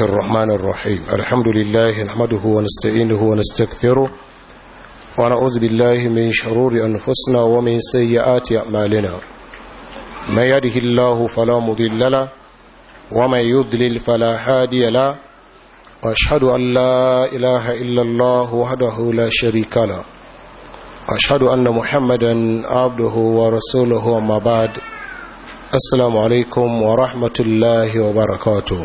الرحمن الرحيم الحمد لله نحمده ونستعينه ونستغفره ونعوذ بالله من شرور أنفسنا ومن سيئات أعمالنا من يده الله فلا مضل له ومن يضلل فلا هادي له وأشهد أن لا إله إلا الله وحده لا شريك له وأشهد أن محمدا عبده ورسوله وما بعد السلام عليكم ورحمة الله وبركاته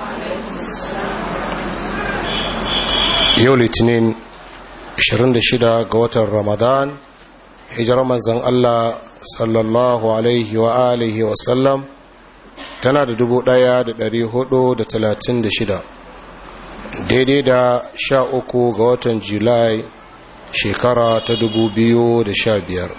yau litinin 26 ga watan ramadan hijirar manzan Allah sallallahu alaihi wa alihi wa sallam tana da 1436 daidai da 13 ga watan julai shekara ta 2015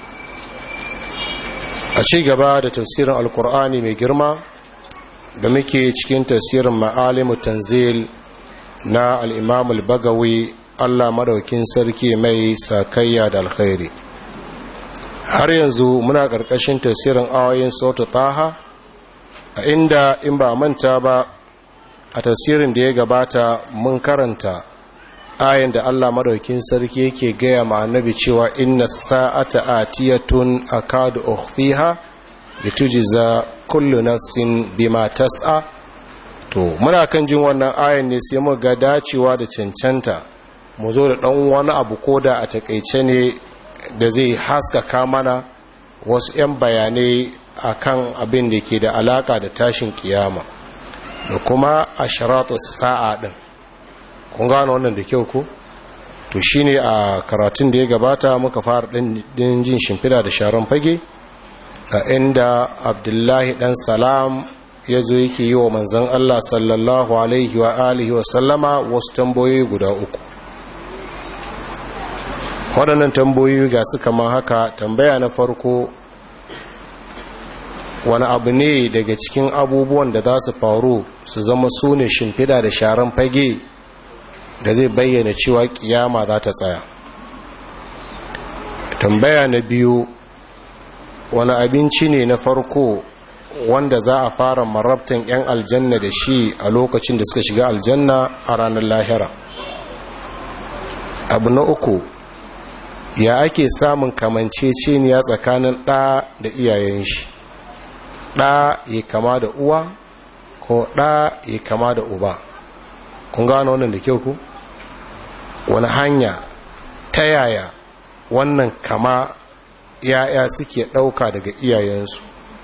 a ci gaba da tafsirin alkur'ani mai girma da muke cikin tafsirin ma'alimu tanzil na al'imam al-bagawi Allah madaukin sarki mai sakayya da alkhairi har yanzu muna ƙarƙashin tasirin ayoyin sautu taha a inda in ba manta ba a tasirin da ya gabata mun karanta ayin da Allah madaukin sarki yake gaya ma annabi cewa inna sa'ata atiyatun akadu ukhfiha litujza kullu nafsin bima tas'a to muna kan jin wannan ayan ne sai mu ga dacewa da cancanta mu zo da dan wani abu koda a takeice ne da zai haskaka mana wasu 'yan bayanai akan abin da ke da alaka da tashin kiyama da kuma asharatu sa'a din kun gano wannan da kyau ko to shine a karatun da ya gabata muka fara din jin shimfida da sharon fage a inda abdullahi dan salam ya zo yake yi wa manzan Allah sallallahu Alaihi wa alihi wa sallama wasu tamboyi guda uku waɗannan tamboyi ga su kama haka tambaya na farko wani abu ne daga cikin abubuwan da za su faru su zama su ne shimfida da sharan fage da zai bayyana cewa kiyama za ta tsaya tambaya na biyu wani abinci ne na farko wanda za a fara marabtan 'yan aljanna da shi a lokacin da suka shiga aljanna a ranar lahira abu na uku ya ake samun kamanceceniya tsakanin ɗa da iyayen shi ɗa ya kama da uwa ko ɗa ya kama da uba kun gano wannan da kyau ku wani hanya ta yaya wannan kama ya'ya suke ɗauka daga iyayensu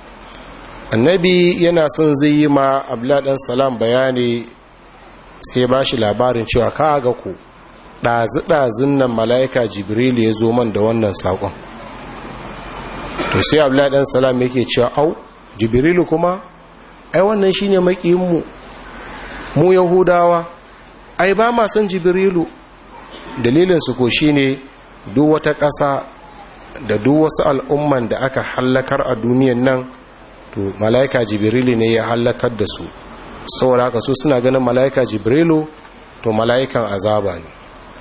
annabi yana son zai yi ma abladan salam bayani sai ba shi labarin cewa ka ga ku ɗazi-ɗazin nan mala'ika jibril ya zo man da wannan saƙon to sai abladan salam yake cewa au jibrilu kuma ai wannan shi ne maƙinmu mu yahudawa ai ba ma son jibrilu dalilinsu ko shi ne duk wata ƙasa da duk wasu al'umman da aka hallakar a duniyan nan to mala'ika jibrilu ne ya halakar da su saboda haka su suna ganin mala'ika jibrilu to mala'ikan azaba ne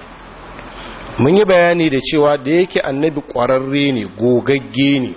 mun yi bayani da cewa da yake annabi ƙwararre ne gogagge ne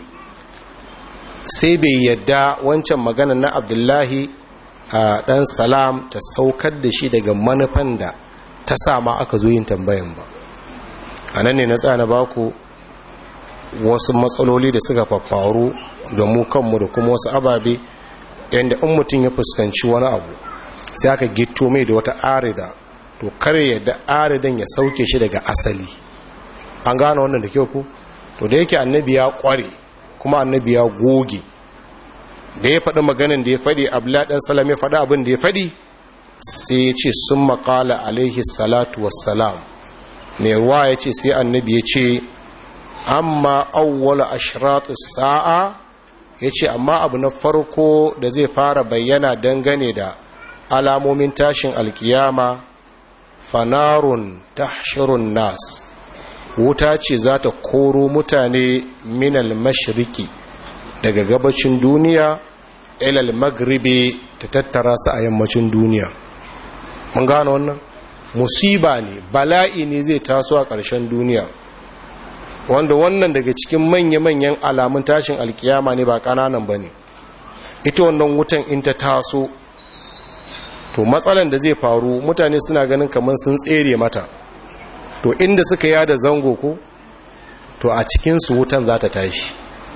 sai bai yadda wancan magana na abdullahi a ɗan salam ta saukar da shi daga manufan da ta sama aka zo yin tambayan ba a nan ne na tsana baku wasu matsaloli da suka faru da mu kanmu da kuma wasu ababe yadda in mutum ya fuskanci wani abu sai aka gito mai da wata arida to kare yadda aridan ya sauke shi daga asali an gane wannan da kyau ku to da yake annabi ya kware kuma annabi ya goge da ya faɗi maganin da ya faɗi abladan salam ya faɗi abin da ya faɗi sai ya ce sun maƙala alaihi salatu wassalam mai ruwa ya ce sai annabi ya ce amma awwala ashratu sa'a yace amma abu na farko da zai fara bayyana dangane da alamomin tashin alkiyama fanarun tahshirun nas wuta ce za ta koro mutane minal mashiriki daga gabacin duniya ilal magribi ta tattara su a yammacin duniya mun gano wannan musiba ne bala'i ne zai taso a ƙarshen duniya wanda wannan daga cikin manya-manyan alamun tashin alkiyama ne ba ƙananan ba ne ita wannan wutan in ta taso to matsalan da zai faru mutane suna ganin kamar sun tsere mata to inda suka yada zango ko to a cikinsu wutan za ta tashi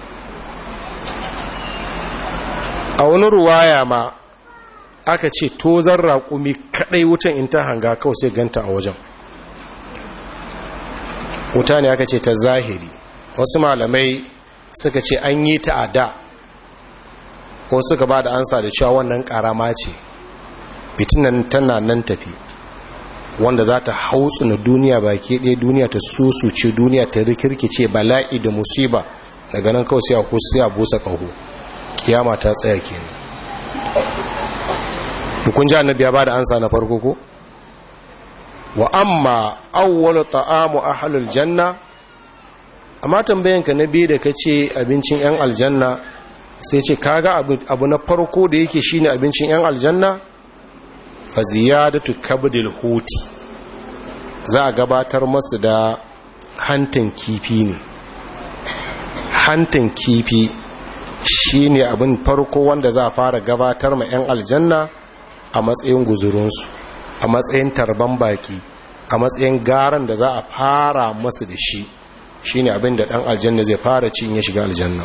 a wani ruwaya ma aka ce tozar raƙumi kaɗai wutan in ta hanga kawai sai ganta a wajen wuta ne aka ce ta zahiri wasu malamai suka ce an yi ta a da ko suka ba da ansa da cewa wannan ƙarama ce fitinan tana nan tafi wanda za ta hautsu na duniya baki ɗaya duniya ta susuce duniya ta rikirkice bala'i da musiba daga nan kawai sai a kusa a busa ƙaho kiyama ta tsaya kenan dukun ji annabi ya ba da ansa na farko ko wa amma awwalu ta'amu ahlul janna amma tambayanka na biyu da kace abincin yan aljanna sai ce kaga abu na farko da yake shine abincin yan aljanna fa ziyadatu kabdil huti za a gabatar masu da hantan kifi ne hantan kifi shine abin farko wanda za a fara gabatar ma yan aljanna a matsayin guzurinsu a matsayin tarban baki a matsayin garan da za a fara masu da shi shine abin da dan aljanna zai fara ci in ya shiga aljanna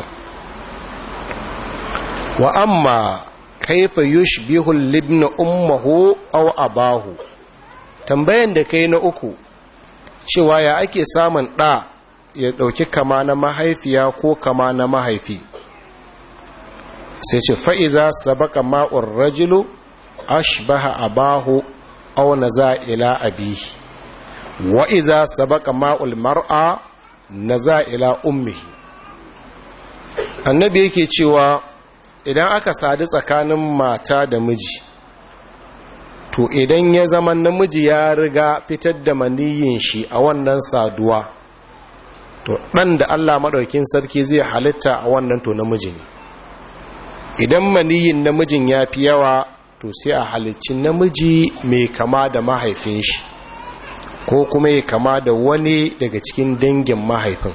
wa amma kaifa yushbihu libna ummuhu aw abahu tambayan da kai na uku cewa ya ake samun ɗa ya ɗauki kama na mahaifiya ko kama na mahaifi sai ce fa'iza sabaka ma'ur rajulu ashbaha abahu aw naza ila abihi wa iza sabaka ma'ul mar'a naza ila ummihi annabi yake cewa idan aka sadu tsakanin mata da miji to idan ya zama namiji ya riga fitar da maniyin shi a wannan saduwa to ɗan da Allah maɗaukin sarki zai halitta a wannan to namiji ne idan maniyin namijin ya fi yawa to sai a halicci namiji mai kama da mahaifin shi ko kuma ya kama da wani daga cikin dangin mahaifin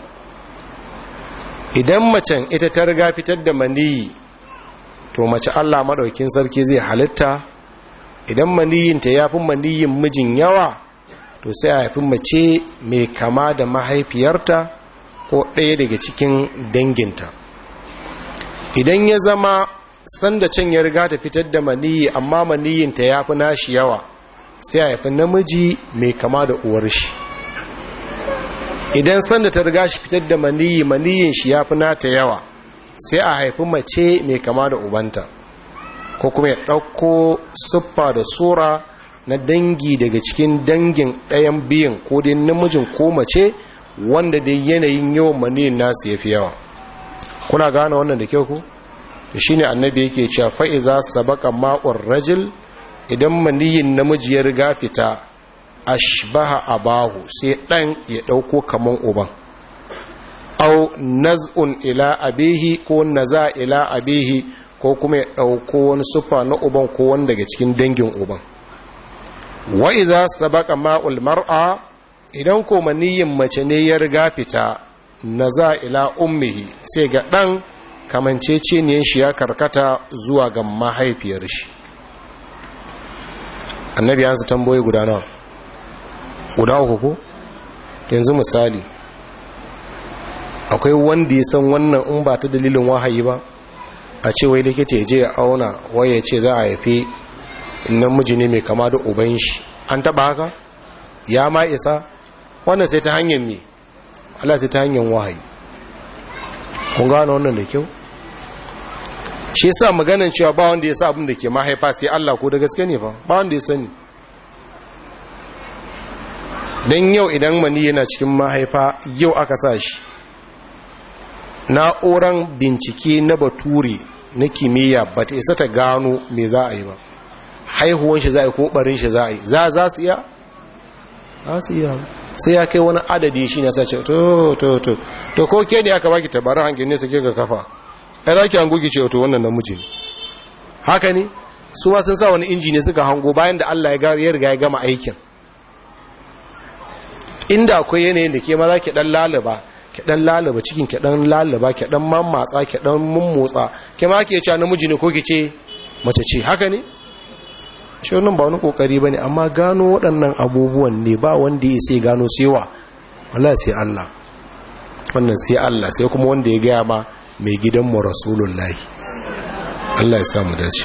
idan macen ita ta riga fitar da maniyi to mace Allah maɗaukin sarki zai halitta idan maniyinta ya fi maniyin mijin yawa to sai a haifi mace mai kama da mahaifiyarta ko ɗaya daga cikin danginta idan ya zama sanda can ya riga ta fitar da maniyi amma maniyinta ya fi nashi yawa sai a haifi namiji mai kama da uwar shi idan sanda ta riga shi fitar da maniyi maniyin shi ya fi nata yawa sai a haifi mace mai kama da ubanta ko kuma ya ɗauko siffa da sura na dangi daga cikin dangin ɗayan biyan ko dai namijin ko mace wanda dai yanayin yawan maniyin nasu ya fi yawa kuna gane wannan da kyau ku shi ne annabi yake cewa fa'iza sabaka ma'ur rajil idan maniyin namiji ya riga fita ashbaha abahu sai ɗan ya ɗauko kaman uban au naz'un ila abihi ko naza ila abihi ko kuma ya ɗauko wani sufa na uban ko wani daga cikin dangin uban wa iza sabaka ma'ul mar'a idan ko maniyin mace ne ya riga fita naza ila ummihi sai ga ɗan kamanceceniyan shi ya karkata zuwa ga mahaifiyar shi annabi yansu tamboyi guda nawa guda uku ko yanzu misali akwai wanda ya san wannan in ba ta dalilin wahayi ba a ce wai likita ya je ya auna wai ya ce za a haifi namiji ne mai kama da uban shi an taba haka ya ma isa wannan sai ta hanyar ne Allah sai ta hanyar wahayi kun gano wannan da kyau shi yasa maganan cewa ba wanda ya sa abin da ke mahaifa sai Allah ko da gaske ne fa ba wanda ya sani dan yau idan mani yana cikin mahaifa yau aka sa shi na'uran bincike na bature na kimiyya ba ta isa ta gano me za a yi ba haihuwan shi za a yi ko barin shi za a yi za za su iya? za su iya sai ya kai wani adadi shi ne sai ce to to to to ko ke ne aka baki tabarin hangin ne suke ga kafa ya za ki hangogi ce to wannan namiji ne haka ne su ma sun sa wani inji ne suka hango bayan da Allah ya riga ya gama aikin inda akwai yanayin da ke ma za ki dan lalaba ki dan lalaba cikin ki dan lalaba ki dan mammatsa ki dan mummotsa ki ma ke cewa namiji ne ko ki ce mace ce haka ne shi wannan ba wani kokari bane amma gano waɗannan abubuwan ne ba wanda ya sai gano sewa wallahi sai Allah wannan sai Allah sai kuma wanda ya gaya ma mai gidanmu rasulullahi Allah ya samu dace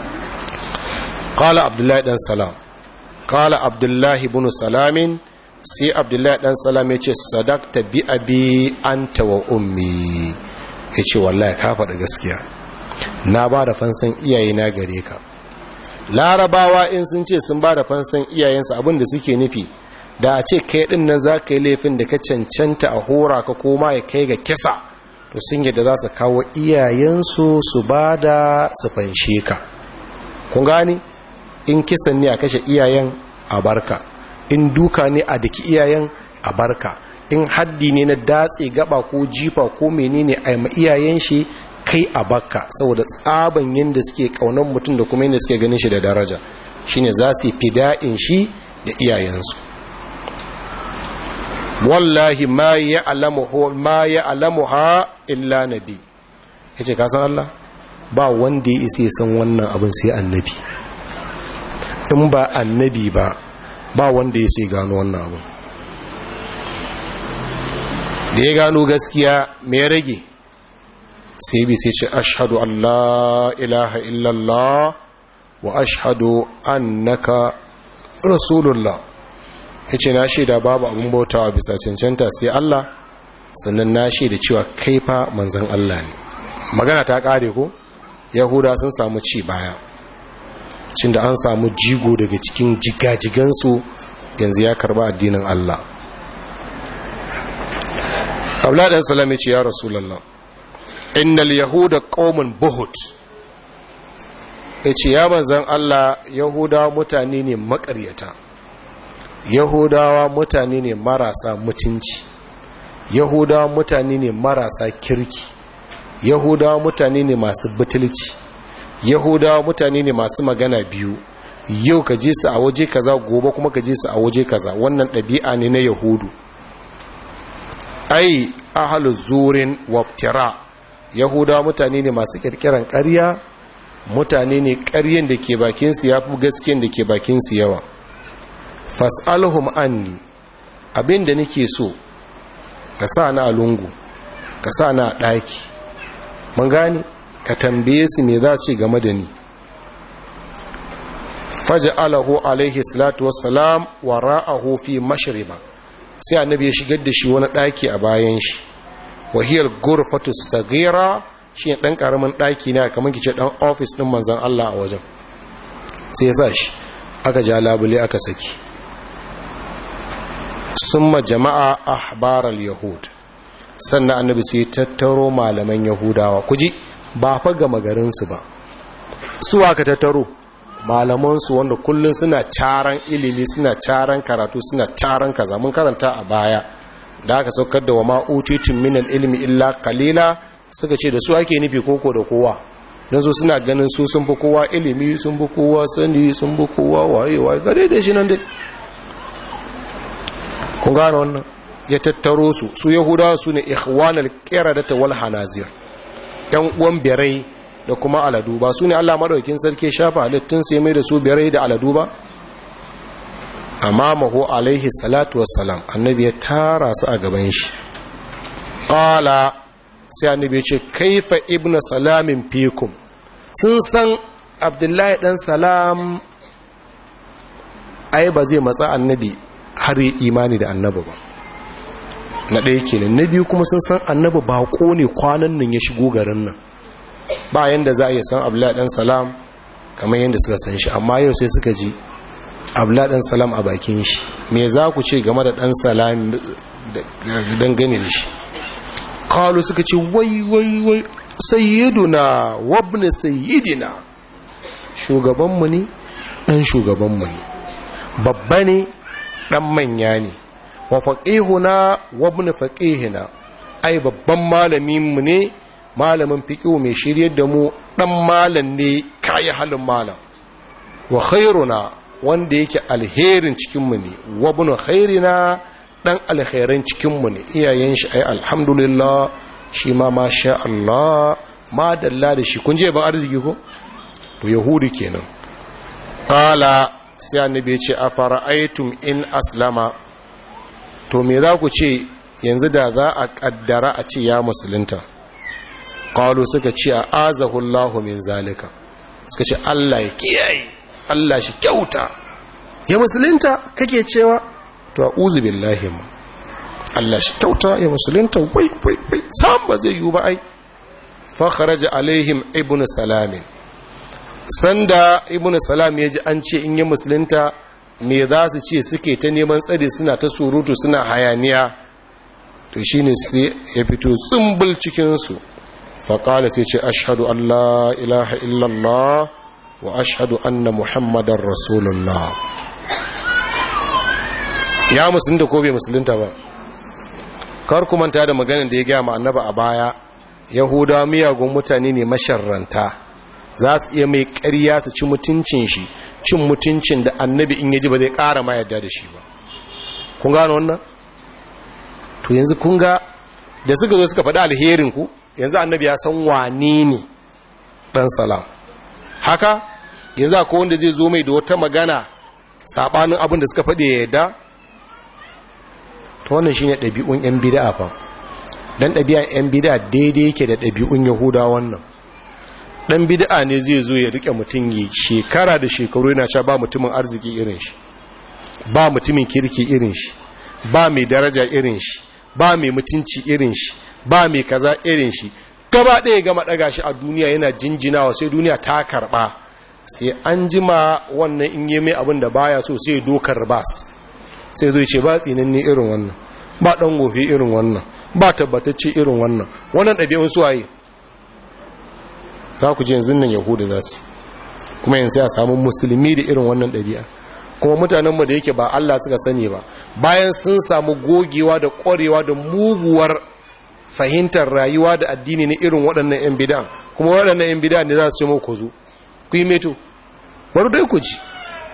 qala abdullahi dan salam qala abdullahi ibn salamin sai abdullahi dan salam ya ce sadakta bi abi anta wa ummi ya ce wallahi ka faɗa gaskiya na ba da fansan iyaye na gare ka larabawa in sun ce sun ba da fansan iyayensu abinda suke nufi da a ce kai din nan za ka yi laifin da ka cancanta a hora ka koma ya kai ga kisa to sun yadda za su kawo iyayensu su ba da su fanshe ka kun gani in kisan ne a kashe iyayen a barka in duka ne a daki iyayen a barka in haddi ne na datse gaba ko jifa ko menene a ma iyayen shi kai a bakka saboda tsaban yadda suke kaunan mutum da kuma yadda suke ganin shi da daraja shine za su yi fida'in shi da iyayensu wallahi ma ya alamu ha illa nabi ya ce kasan Allah ba wanda ya isa san wannan abin sai annabi in ba annabi ba ba wanda ya sai gano wannan abin da ya gano gaskiya mai rage sai bi sai ce ashadu Allah ilaha illallah wa ashadu annaka rasulullah ya ce na shaida babu abin bautawa bisa cancanta sai Allah sannan na shaida cewa kaifa manzan Allah ne magana ta kare ko yahuda sun samu ci baya cin da an samu jigo daga cikin jigajigansu yanzu ya karba addinin Allah abla ɗan salam ya ce ya rasulallah innal yahuda qaumun buhut ya ce ya manzan Allah yahuda mutane ne makaryata yahudawa mutane ne marasa mutunci yahudawa mutane ne marasa kirki yahudawa mutane ne masu butulci yahudawa mutane ne masu magana biyu yau ka je su a waje kaza gobe kuma ka je su a waje kaza wannan ɗabi'a ne na yahudu ai ahalu zurin waftira yahudawa mutane ne masu kirkiran ƙarya mutane ne ƙaryen da ke bakinsu ya fi gaskiyan da ke bakinsu yawa fas'alhum anni abin da nake so ka sa na lungu ka sa na ɗaki mun gani ka tambaye su me za su game da ni faj'alahu alaihi salatu wassalam wa ra'ahu fi mashriba sai annabi ya shigar da shi wani ɗaki a bayan shi wahiyar gurfatu sagira shi ne ɗan ƙaramin ɗaki ne kamar kice ɗan ofis ɗin manzan Allah a wajen sai ya sa shi aka ja labule aka saki summa jama'a ahbaral yahud sannan annabi sai tattaro malaman yahudawa kuji ba fa gama garinsu ba su aka tattaro malamansu wanda kullum suna caran ilimi suna caran karatu suna caran kaza mun karanta a baya da aka saukar da wa ma'utitun minal ilmi illa kalila suka ce da su ake nufi koko da kowa don su suna ganin su sun fi kowa ilimi sun fi kowa sani sun fi kowa waye waye gare da shi nan dai kun gane wannan ya tattaro su su yahudawa su ne ikhwanal qiradata wal hanazir yan uwan birai da kuma aladu ba su ne Allah madaukin sarki shafa halittun sai mai da su birai da aladu ba amamahu alaihi salatu wassalam annabi ya tara su a gaban shi qala sai annabi ya ce kaifa ibnu salamin fikum sun san abdullahi dan salam ai ba zai matsa annabi har yi imani da annabi ba na ɗaya kenan na biyu kuma sun san annabi baƙo ne kwanan nan ya shigo garin nan ba yanda za a iya san abdullahi dan salam kamar yadda suka san shi amma yau sai suka ji abdullahi dan salam a bakin shi me za ku ce game da dan salam dangane da shi kalu suka ce wai wai wai sayyiduna wabna sayyidina shugabanmu ne dan shugabanmu ne babba ne dan manya ne wa faqihuna wabna faqihina ai babban malamin mu ne malamin fiqihu mai shiryar da mu dan malam ne kai halin malam wa khairuna wanda yake alherin cikin mu ne wabna khairina dan alkhairan cikinmu ne iyayen shi ai alhamdulillah shi ma masha Allah ma dalla da shi kun je ban arziki ko to yahudi kenan faƙala sai annabi ya ce a fara'aitum in aslama to me za ku ce yanzu da za a ƙaddara a ce ya musulunta ƙalu suka ce a azahullahu min zalika suka ce allah ya kiyaye allah shi kyauta ya musulunta kake cewa to a uzu billahi ma allah shi kyauta ya musulunta wai wai wai sam ba zai yiwu ba ai fa kharaja alaihim ibnu salamin sanda ibnu salam ya ji an ce in yi musulunta me za su ce suke ta neman tsari suna ta surutu suna hayaniya to shi ne sai ya fito tsumbul cikinsu faƙala sai ce ashadu allah ilaha illallah wa ashadu anna muhammadan rasulullah ya musulunta ko bai musulunta ba kar ku manta da maganin da ya gaya ma annaba a baya yahudawa miyagun mutane ne masharranta za su iya mai ƙarya su ci mutuncin shi cin mutuncin da annabi in yaji ba zai ƙara ma yadda da shi ba kun gano wannan to yanzu kun ga da suka zo suka faɗi alherin ku yanzu annabi ya san wane ne ɗan salam haka yanzu akwai wanda zai zo mai da wata magana saɓanin abin da suka faɗi ya yadda to wannan shine ɗabi'un 'yan bid'a fa dan ɗabi'an 'yan bid'a daidai yake da ɗabi'un yahuda wannan dan bid'a ne zai zo ya rike mutum yi shekara da shekaru yana cewa ba mutumin arziki irin shi ba mutumin kirki irin shi ba mai daraja irin shi ba mai mutunci irin shi ba mai kaza irin shi gaba ɗaya gama ɗaga shi a duniya yana jinjinawa sai duniya ta karɓa sai an jima wannan in yi mai abin da baya so sai dokar bas sai zo ce ba tsinanni irin wannan ba ɗan gobe irin wannan ba tabbatacce irin wannan wannan ɗabi'un suwaye za ku ji yanzu nan yahuda za su kuma yanzu ya samu musulmi da irin wannan ɗabi'a kuma mutanenmu da yake ba Allah suka sani ba bayan sun samu gogewa da ƙwarewa da muguwar fahimtar rayuwa da addini na irin waɗannan 'yan bidan kuma waɗannan 'yan bidan ne za su ce mu ku zo ku yi meto bari dai ku ji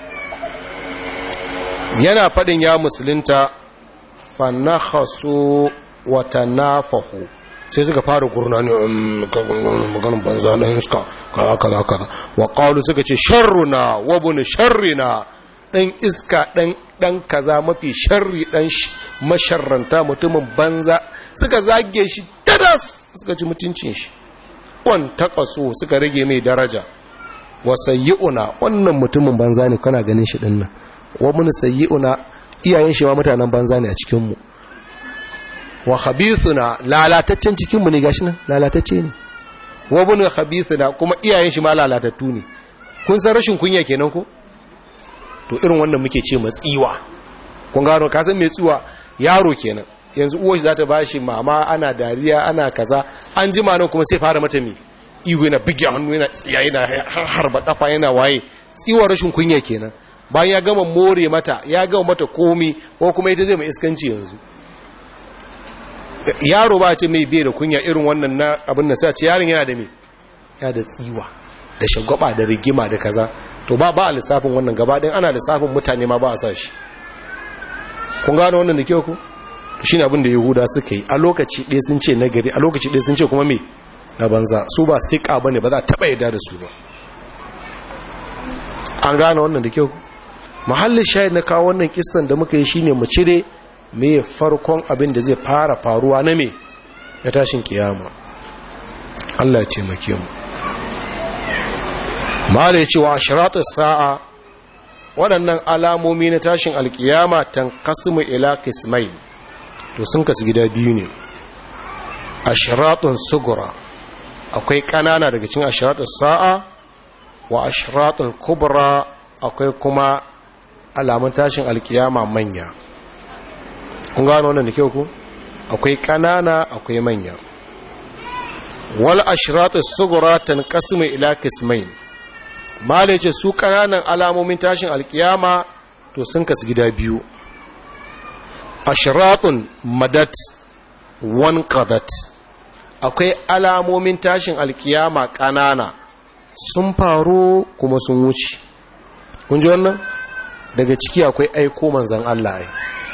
yana faɗin ya musulunta fannahasu wata nafahu sai suka fara gurna ne maganin banza na iska kaza kaza kaza wa qalu suka ce sharruna wa bun sharrina dan iska dan dan kaza mafi sharri dan masharranta mutumin banza suka zage shi tadas suka ci mutuncin shi wan taqasu suka rage mai daraja wa sayyi'una wannan mutumin banza ne kana ganin shi dinnan wa mun sayyi'una iyayen shi ma mutanen banza ne a cikin mu wa khabithuna lalataccen cikin mu ne gashi nan lalatacce ne wa bunu khabithuna kuma iyayen shi ma lalatattu ne kun san rashin kunya kenan ko to irin wannan muke ce matsiwa kun gano ka san me tsiwa yaro kenan yanzu uwar shi za ta bashi mama ana dariya ana kaza an jima nan kuma sai fara mata me ihu yana bige hannu yana tsiya yana harba kafa yana waye tsiwa rashin kunya kenan bayan ya gama more mata ya gama mata komi ko kuma ita zai mai iskanci yanzu yaro ba ce mai biye da kunya irin wannan na abin da sai ce yaron yana da me ya da tsiwa da shagwaba da rigima da kaza to ba ba a lissafin wannan gaba ɗin ana lissafin mutane ma ba a sa shi kun gano wannan da kyau ku shi ne abin da yahuda suka yi a lokaci ɗaya sun ce nagari a lokaci ɗaya sun ce kuma me na banza su ba siƙa ba ne ba za a taɓa yarda da su ba an gano wannan da kyau mahallin shayar na kawo wannan kissan da muka yi shine mu cire me farkon abin da zai fara faruwa na me na tashin kiyama Allah ya taimake mu mala yace wa ashratu sa'a waɗannan alamomi na tashin alkiyama tanqasimu ila qismain to sun kasu gida biyu ne ashratun sugura akwai kanana daga cikin ashratun sa'a wa ashratun kubra akwai kuma alamun tashin alkiyama manya kun gano wannan da kyau ku akwai kanana akwai manya wal ashratu sugura tanqasimu ila qismain mala ce su kananan alamomin tashin alkiyama to sun kasu gida biyu ashratun madat wan qadat akwai alamomin tashin alkiyama kanana sun faru kuma sun wuce kun ji wannan daga ciki akwai aiko manzan Allah ai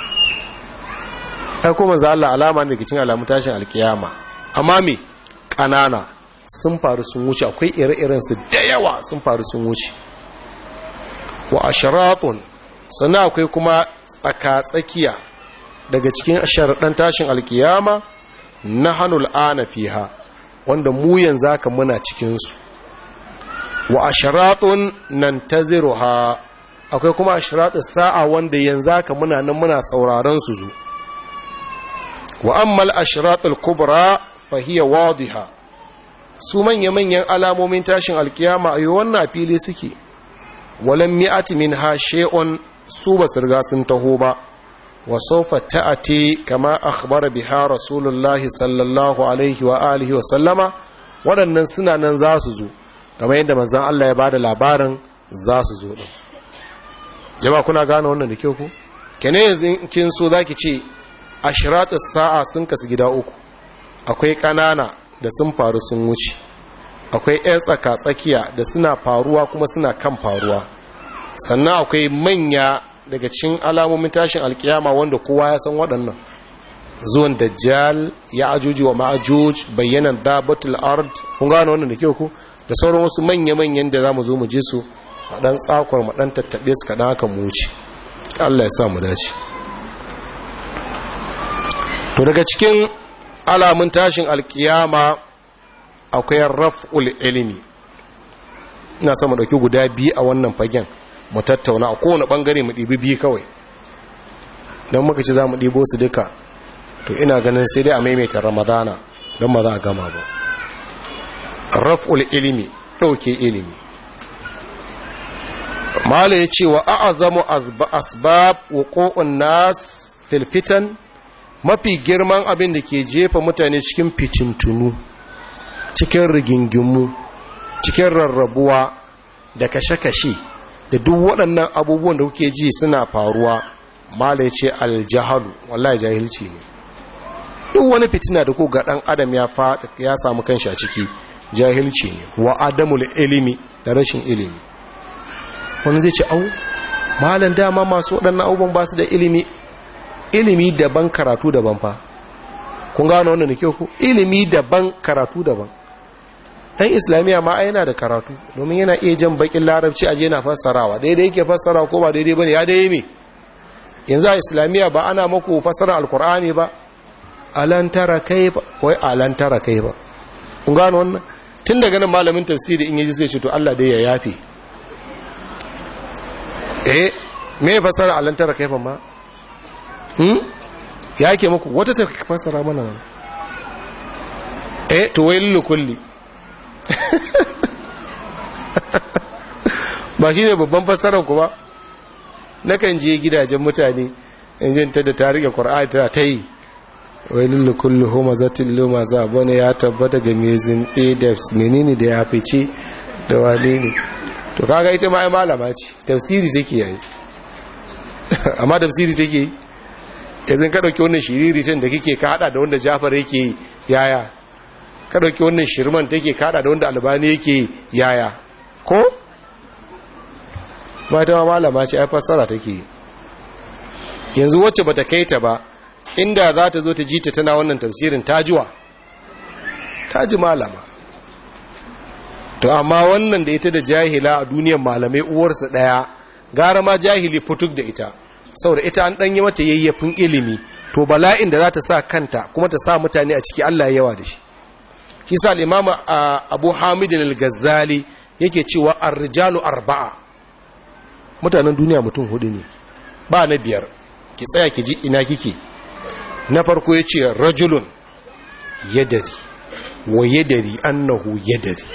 aiko manzan Allah alama ne daga cikin alamun tashin alkiyama amma me kanana sun faru sun wuce akwai ire-iren su da yawa sun faru sun wuce wa asharatun sannan akwai kuma tsaka-tsakiya daga cikin sharaɗan tashin alkiyama na hannun ana fiha wanda mu yanzu haka muna cikinsu wa asharatun nan ta ha akwai kuma asharatun sa'a wanda yanzu haka muna nan muna sauraron su zu wa ammal ashiratul kubra fahiya wadiha su manya-manyan alamomin tashin alkiyama a yi wannan fili suke walan mi'ati min ha she'un su ba su riga sun taho ba wa saufa ta'ati kama akhbara biha rasulullahi sallallahu alaihi wa alihi wa sallama waɗannan suna nan za su zo kamar yadda manzon Allah ya bada labarin za su zo din jama'a kuna gane wannan da kyau ku kene yanzu kin so zaki ce ashratus sa'a sun kasu gida uku akwai kanana da sun faru sun wuce akwai 'yan tsaka-tsakiya da suna faruwa kuma suna kan faruwa sannan akwai manya daga cikin alamomin tashin alkiyama wanda kowa ya san waɗannan zuwan dajjal ya ajuji wa ma'ajuj bayyanan dabatul ard kun gano wannan da kyau ku da sauran wasu manya-manyan da za mu zo mu je su a ɗan tsakwar mu ɗan tattaɓe su kaɗan haka mu wuce Allah ya sa mu dace to daga cikin alamun tashin alkiyama akwai raf'ul ilimi ina sama dauki guda biyu a wannan fagen mu tattauna a kowane bangare mu ɗibi biyu kawai don muka ci za mu ɗibo su duka to ina ganin sai dai a maimaita ramadana don ma za a gama ba raf'ul ilimi ɗauke ilimi mala ya ce wa a'azamu asbab wuqu'un nas fil fitan mafi girman abin da ke jefa mutane cikin fitintunu cikin rigingimu cikin rarrabuwa da kashe-kashe da duk waɗannan abubuwan da kuke ji suna faruwa mala ya ce aljahalu wallahi jahilci ne duk wani fitina da ku ga ɗan adam ya faɗa ya samu kanshi a ciki jahilci ne wa adamul ilimi da rashin ilimi wani zai ce au malan dama masu waɗannan abubuwan ba su da ilimi ilimi daban karatu daban fa kun gano wannan da kyau ku ilimi daban karatu daban dan islamiyya ma yana da karatu domin yana iya jan bakin larabci aje na fassarawa daidai yake fassara ko ba daidai bane ya dai me yanzu a islamiyya ba ana maku fassara alkur'ani ba alan tara kaifa wai alan tara kaifa kun gano wannan tun daga nan malamin tafsiri in yaji sai ce to Allah dai ya yafe eh me fassara alan tara kaifa ma hmm ya yake muku wata ta fassara mana wannan eh to wai kulli ba shi ne babban fassarar ku ba nakan je gidajen mutane in ta da ta rike ƙwar'ai ta ta yi wai lullu kullu homa zatin luma za bane ya tabbata ga mezin adefs menene da ya fice da wane ne to kaga ita ma ai malama ce tafsiri take yayi amma tafsiri take yi yanzu ka dauki wannan shiriritin da kike ka hada da wanda Jafar yake yaya ka dauki wannan shirman take kada da wanda albani yake yaya ko mata malama ce ai fassara take yanzu wacce bata kai ta ba inda za ta zo ta ji ta tana wannan tafsirin tajuwa taji malama to amma wannan da ita da jahila a duniyar malamai uwarsa daya gara ma jahili fituk da ita saboda ita an danyi mata yayyafin ilimi to bala'in da za ta sa kanta kuma ta sa mutane a ciki Allah yawa da shi shi sa al-imam Abu Hamid al-Ghazali yake cewa ar-rijalu arba'a mutanen duniya mutum hudu ne ba na biyar ki tsaya ki ji ina kike na farko yace rajulun yadari wa yadari annahu yadari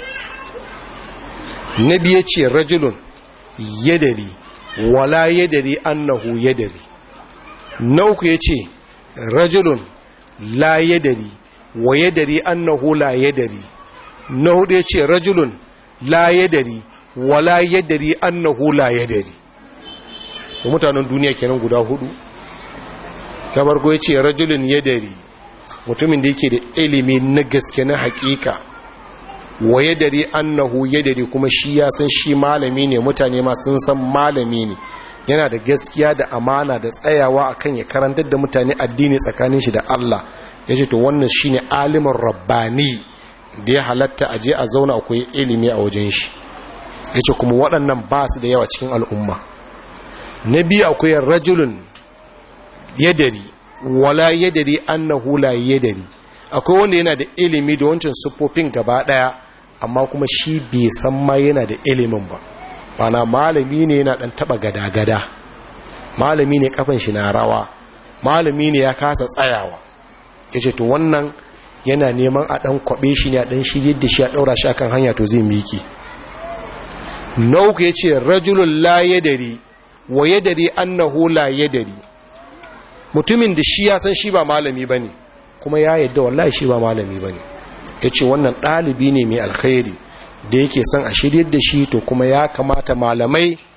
na biyu yace rajulun yadari wala yadari annahu yadari na uku yace rajulun la yadari wa yadari annahu la yadari na hudu yace rajulun la yadari wa la yadari annahu la yadari da mutanen duniya kenan guda hudu ta farko yace rajulun yadari mutumin da yake da ilimi na gaske na hakika wa yadari annahu yadari kuma shi ya san shi malami ne mutane ma sun san malami ne yana da gaskiya da amana da tsayawa akan ya karantar da mutane addini tsakanin shi da Allah ya ce to wannan shi ne alimin rabbani da ya halatta a je a zauna akwai ilimi a wajen shi ya ce kuma waɗannan ba su da yawa cikin al'umma na biyu akwai rajulun yadari wala yadari annahu la yadari akwai wanda yana da ilimi da wancan siffofin gaba ɗaya amma kuma shi bai san ma yana da ilimin ba bana malami ne yana ɗan taɓa gada-gada malami ne kafin shi na rawa malami ne ya kasa tsayawa ya ce to wannan yana neman a ɗan kwaɓe shi ne a ɗan shirye da shi a ɗaura shi akan hanya to zai miki na uku ya ce rajulun la yadari wa yadari annahu la yadari mutumin da shi ya san shi ba malami ba ne kuma ya yadda wallahi shi ba malami ba ne ya ce wannan ɗalibi ne mai alkhairi da yake son a shirye da shi to kuma ya kamata malamai